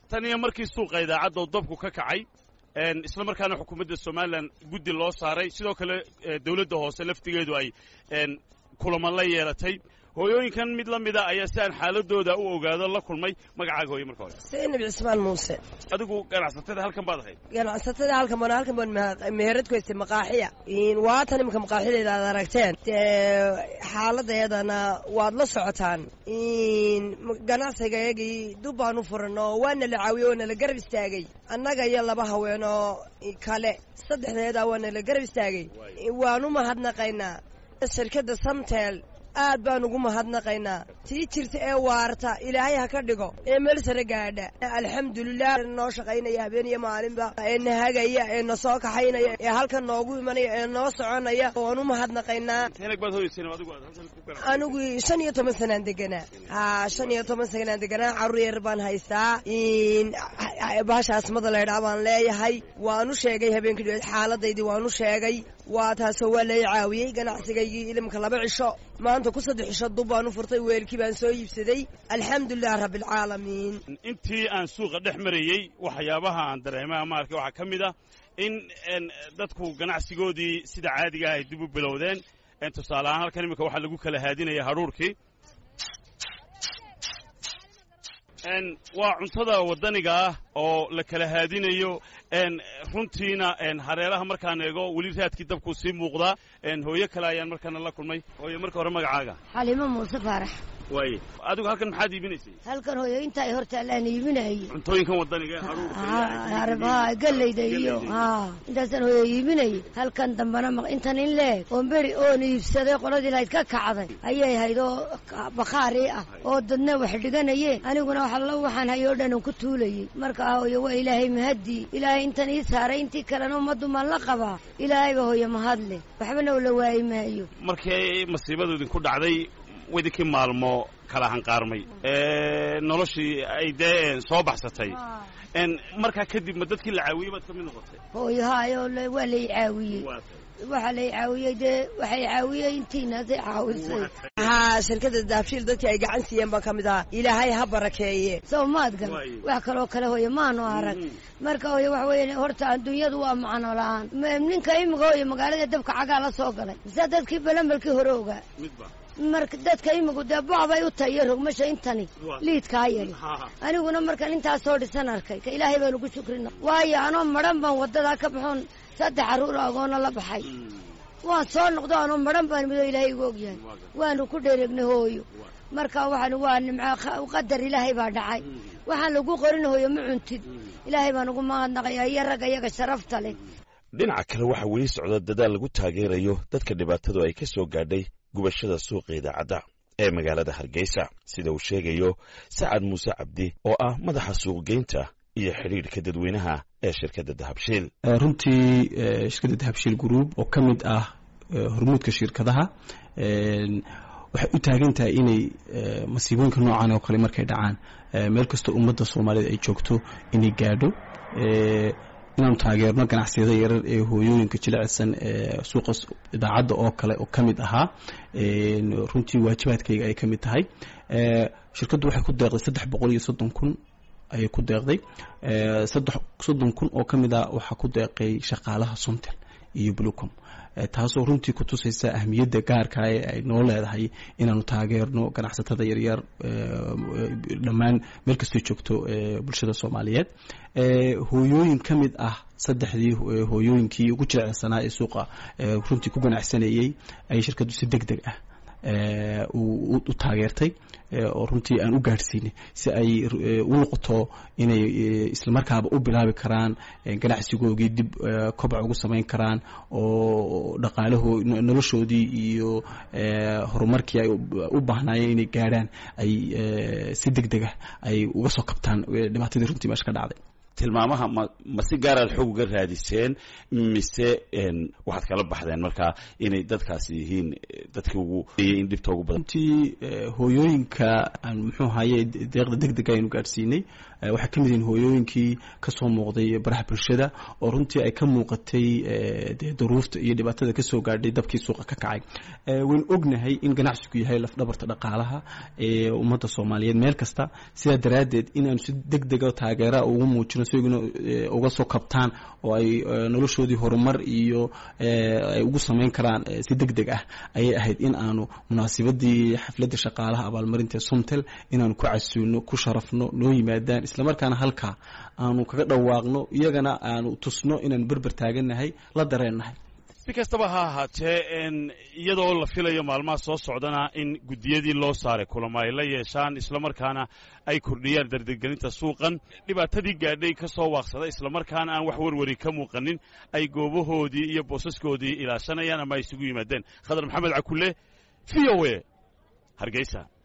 tan iyo markii suuqa idaacadda dabku ka kacay isla markaana xukuumadda somalilan guddi loo saaray sidoo kale dawladda hoose laftigeedu ay kulaman la yeelatay hooyooyinkan mid la mida ayaa si aan xaaladooda u ogaado la kulmay magacaaga hooye marka hore seenab cismaan muuse adigu ganacsatada halkan baad ahayd ganacsatada halkan baan halkan baan meherad ku haystay maqaaxiya waatan imika maqaaxideeda aad aragteen xaaladeedana waad la socotaan ganacsigayagii dub baan u furan oo waana la caawiyey oo nala garab istaagay annaga iyo laba haweenoo kale saddexdeeda waa nala garab istaagay waan u mahadnaqaynaa shirkadda samtel aad baan ugu mahadnaqaynaa tii jirta ee waarta ilaahay ha ka dhigo ee meel sare gaadha alxamdulilah noo shaqaynaya habeen iyo maalinba ee na hagaya ee na soo kaxaynaya ee halkan noogu imanaya ee noo soconaya waan u mahadnaqaynaa anigu shan iyo toban sanaan deganaa ha shan iyo toban sanaan deganaa carruur yar baan haystaa baasha asmada laydhaa baan leeyahay waanu sheegay habeenkii dhoweed xaaladaydii waanu sheegay waa taasoo waa lay caawiyey ganacsigaygii ilimka laba cisho maanta ku saddex cisho dub baan u furtay weelkii baan soo iibsaday alxamdulilah rabbialcaalamiin intii aan suuqa dhex marayey waxyaabaha aan dareema maarka waxaa ka mid ah in dadku ganacsigoodii sida caadiga ah ay dib u bilowdeen tusaale ahaan halkan iminka waxaa lagu kala haadinaya hadhuurkii waa cuntada waddaniga ah oo la kala haadinayo runtiina hareeraha markaan eego weli raadkii dabkuu sii muuqdaa hooyo kale ayaan markaana la kulmay hooye marka hore magacaaga xalimo muuse faarax waaye adigu halkan maxaad iibinaysay halkan hooyo inta ay hortaalaan iibinayay cuntooyinkan waddaniga ha galleyda iyo ha intaasaan hooyo iibinayay halkan dambana intan in leeg oon beri oon iibsaday qoladii lahayd ka kacday ayay hayd oo bakhaari ah oo dadna wax dhiganayeen aniguna waxallo waxaan hayoo dhan ku tuulayay marka hooyo waa ilaahay mahadii ilaahay intan ii saaray intii kalena ummaddu maan la qabaa ilaahayba hooyo mahadle waxbana ula waayi maayo markii masiibadu idinku dhacday idinkii maalmo kala hanqaarmay noloshii ay dee soo baxsatay markaa kadib ma dadkii la caawiyey baad ka mid noqotay hooyo haayo waa lay caawiyey waxaa lay caawiyey dee waxay caawiyey intiinaasay caawisay haa shirkadda daabshiil dadkii ay gacan siiyeen baan ka mid ahaa ilaahay ha barakeeye sow maad gal wax kaloo kale hooye maanu arag marka hooye waxa weeye horta adduunyadu waa macno la-aan ninka imika hooye magaalada dabka cagaa la soo galay mise dadkii balambalkii hore ogaa marka dadka imigu dee bocbay u tahay iyo rogmasha intani liidkaa yari aniguna markaan intaas soo dhisan arkay ka ilaahay baan ugu shukrina waayo anoo madhan baan waddadaa ka baxoon saddex carruur agoona la baxay waan soo noqdo anoo madhan baan midoo ilaahay igu ogyahay waanu ku dhereegnay hooyo marka waxaan waa nimco qadar ilaahay baa dhacay waxaan lagu qorin hooyo ma cuntid ilaahay baan ugu mahadnaqayaa iyo ragga iyaga sharafta leh dhinaca kale waxaa weli socda dadaal lagu taageerayo dadka dhibaatadu ay ka soo gaadhay gubashada suuqa idaacadda ee magaalada hargeysa sida uu sheegayo sacad muuse cabdi oo ah madaxa suuqgeynta iyo xidhiidhka dadweynaha ee shirkadda dahabshiil runtii shirkadda dahabshiil group oo ka mid ah hormuudka shirkadaha waxay u taagan tahay inay masiibooyinka noocan oo kale markay dhacaan meel kastoo ummadda soomaaliyeed ay joogto inay gaadho inaanu taageerno ganacsiyada yarar ee hooyooyinka jilicsan ee suuqa idaacadda oo kale oo ka mid ahaa runtii waajibaadkayga ay ka mid tahay shirkaddu waxay ku deeqday saddex boqol iyo soddon kun ayay ku deeqday saddex soddon kun oo ka mid ah waxaa ku deeqay shaqaalaha somtel iyo blucom taasoo runtii ku tusaysa ahmiyadda gaarka ee ay noo leedahay inaanu taageerno ganacsatada yaryar dhammaan meel kastoo joogto bulshada soomaaliyeed hooyooyin ka mid ah saddexdii hooyooyinkii ugu jilecsanaa ee suuqa runtii ku ganacsanayey ayay shirkaddu si deg deg ah u taageertay oo runtii aan u gaadhsiinay si ay u noqoto inay islamarkaaba u bilaabi karaan ganacsigoogii dib kobac ugu samayn karaan oo dhaqaalaho noloshoodii iyo horumarkii ay u baahnaayeen inay gaadhaan ay si deg deg ah ay uga soo kabtaan dhibaatadii runtii meesha ka dhacday tilmaamaha ma ma si gaaraad xoog uga raadiseen mise waxaad kala baxdeen markaa inay dadkaasi yihiin dadkii ugu in dhibta ugu badan runtii hooyooyinka aan muxuu ahaye deeqda deg dega aynu gaadhsiinay waxay ka mid yihiin hooyooyinkii kasoo muuqday baraha bulshada oo runtii ay ka muuqatay dee duruufta iyo dhibaatada kasoo gaadhay dabkii suuqa ka kacay waynu ognahay in ganacsigu yahay lafdhabarta dhaqaalaha ee ummadda soomaaliyeed meel kasta sidaa daraaddeed in aanu si deg dega taageera ugu muujino si iguna uga soo kabtaan oo ay noloshoodii horumar iyo ay ugu samayn karaan si deg deg ah ayay ahayd in aanu munaasibadii xafladda shaqaalaha abaalmarinta somtel inaanu ku casuuno ku sharafno noo yimaadaan islamarkaana halkaa aanu kaga dhawaaqno iyagana aanu tusno inaanu berber taagannahay la dareennahay si kastaba ha ahaatee iyadoo la filayo maalmaha soo socdana in guddiyadii loo saaray kulamo ay la yeeshaan islamarkaana ay kordhiyaan dardargelinta suuqan dhibaatadii gaadhay ka soo waaqsada islamarkaana aan wax warwari ka muuqanin ay goobahoodii iyo boosaskoodii ilaashanayaan ama ay isugu yimaadeen khadar maxamed cakulle v o a hargeysa